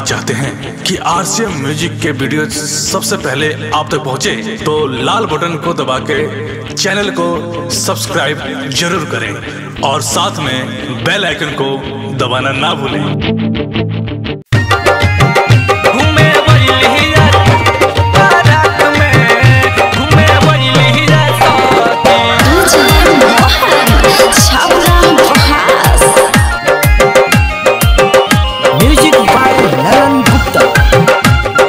चाहते हैं कि आरसीएम म्यूजिक के वीडियो सबसे पहले आप तक पहुंचे, तो लाल बटन को दबा के चैनल को सब्सक्राइब जरूर करें और साथ में बेल आइकन को दबाना ना भूलें घूमे वैलिया बारात में घूमे वैलिया साथी DJ Mohan Chabra Mohas Music by Naran Gupta.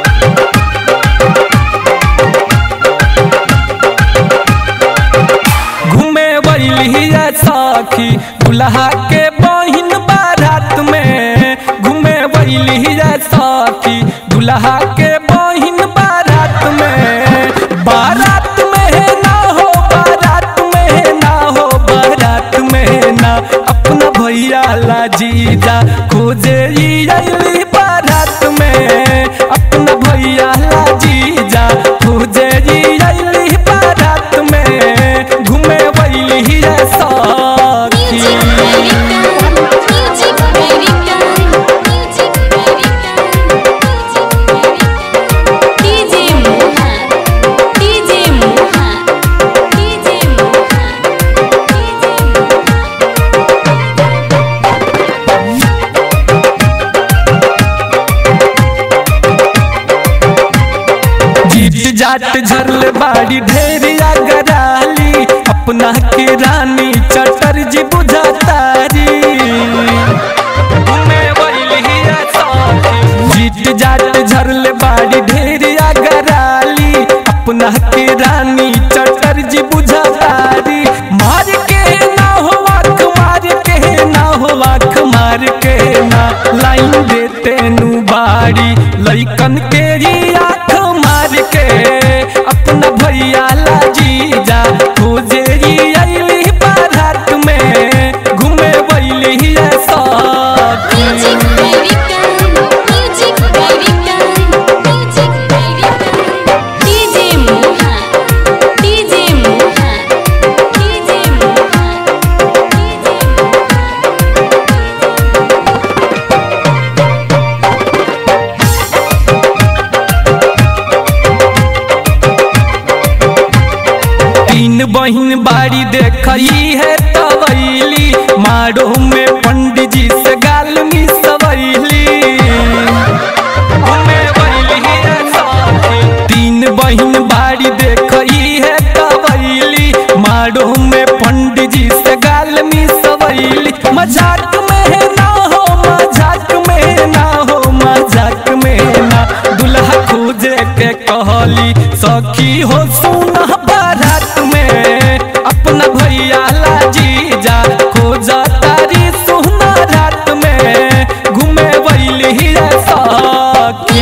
घूमे वैलिया साखी दुल्हा के बहिन बारात में घूमे वैलिया साखी दुल्हा के बहिन बारात में बारात में ना हो बारात में ना हो बारात में ना अपना भैया ला जीजा खोजे ई अइली बारात में अपना भैया ला जीजा खोजे ई अइली बारात में घूमे वैली साथी Music baby Music baby DJ Mohan DJ Mohan DJ Mohan जीत जाट झरल बाड़ी ढेरिया गराली अपना के रानी चटर जी बुझातारी घूमे वैलिया साथी। जीत जाट झरल बाड़ी ढेरिया गराली अपना के रानी चटर जी बुझातारी मार के ना हो आँख मार के ना हो आँख मार के ना लाइन देते नु बाड़ी लइकन के ही आँख मार के अपना भैया ला जीजा खोजे ही अइली बारात में घूमे वैली साथी Music baby Music baby Music baby DJ Mohan DJ Mohan DJ Mohan तीन बहिन बाड़ी देखई है तवैली मारो में पंडित जी से गाल में सवैली घूमे वैली है साथी। तीन बहिन बाड़ी देखई है तवैली मारो में पंडित जी से गाल में सवैली मजाक में ना हो मजाक में ना हो मजाक में ना दुल्हा खोजे के कहली सखी हो सुना बारात में अपना भैया ला जीजा खोजा तारी सुना रात में घूमे वैली सखी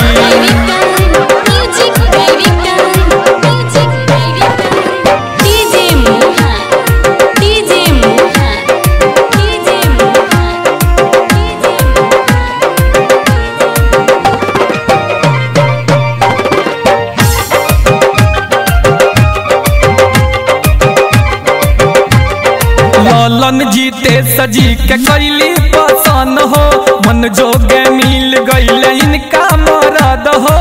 Music baby Music baby DJ Mohan DJ Mohan DJ Mohan लालन जीते सजी के कैली पसंद हो मन जोगे मिल गईल इनका मरद हो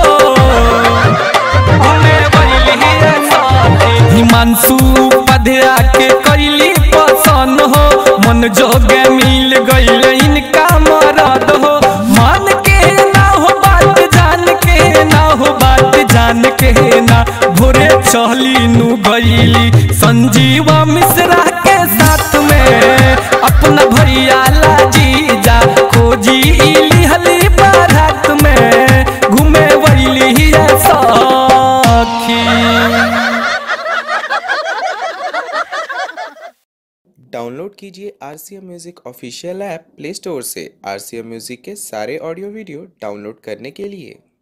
घूमे वैली साथी। हिमांशु पधरा के कैली पसंद हो मन जोगे मिल गईल इनका मरद हो मान के ना हो बात जान के ना हो बात जान के ना भोरे चहली नु गईली संजीवा मिश्रा के साथ में अपना भैया ला जीजा खोजी इली हली बारात में घूमे वैली सखी डाउनलोड कीजिए R C M music official app play store से आर सी एम म्यूज़िक के सारे ऑडियो वीडियो डाउनलोड करने के लिए